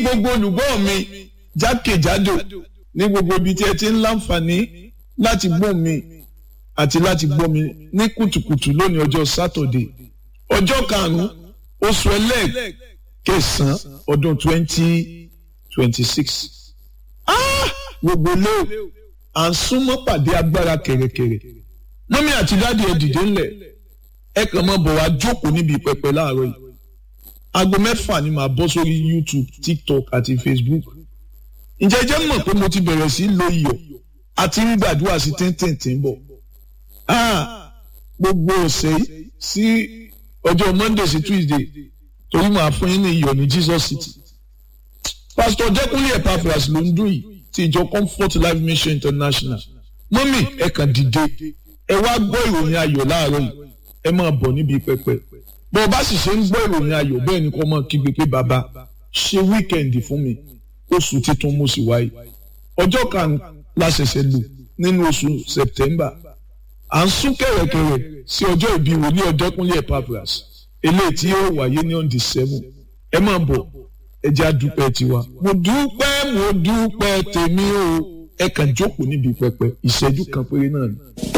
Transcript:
gbogbo olùgbọ́ mi jákèjádò ní gbogbo ibi tí ẹ ti ń láǹfààní láti gbọ́ mi àti láti gbọ́ mi ní kùtùkùtù lónìí ọjọ́ sátọ̀dé ọjọ́ karùn-ún oṣù ẹlẹ́ẹ̀kẹsàn-án ọdún twenty twenty six gbogbo lé à ń súnmọ́ pàdé agbára kẹ̀rẹ̀kẹ̀rẹ̀ mọ́mí àti dáàdi ẹ̀ dìde ńlẹ̀ ẹ kàn mọ́ bọ̀ wá jókòó níbi pẹpẹ láàárọ̀ yìí aago mẹ́fà ni màá bọ́ sórí YouTube TikTok àti Facebook ǹjẹ́ ẹ jẹ́ mọ̀ pé mo ti bẹ̀rẹ̀ sí lo iyọ̀ àti ń gbàdúrà sí tíntìntín bọ̀ gbogbo ọ̀sẹ̀ sí ọjọ́ Monday sí Tuesday torí màá fún yín ní iyọ̀ ní Jesus City Pastor Jẹ́kúnlé Epaphras ló ń dún yìí ti ìjọ Comfort Life Mission International mọ́mì ẹ kàn dìde ẹ wá gbọ́ ìròyìn ayọ̀ láàárọ̀ yìí ẹ máa bọ̀ níbi pẹpẹ bó o bá sì ṣe ń gbọ́ ìròyìn ayọ̀ bẹ́ẹ̀ ni kò máa kígbe pé bàbá ṣe wíkẹ̀ndì fún mi oṣù titun mo sì wáyé ọjọ́ kan la ṣẹ̀ṣẹ̀ lò nínú oṣù September à ń sún kẹ̀rẹ̀kẹ̀rẹ̀ sí ọjọ́ ìbí wòlíì Ọ̀dẹ́kúnlé Epaphras eléyìí tí yóò wáyé ní on the seven ẹ máa bọ̀ ẹ jẹ́ àdúpẹ́ tiwa mo dúpẹ́ mo dúpẹ́ tèmi o ẹ kàn jókòó níbi pẹpẹ ìṣẹ́jú kan péré náà ni.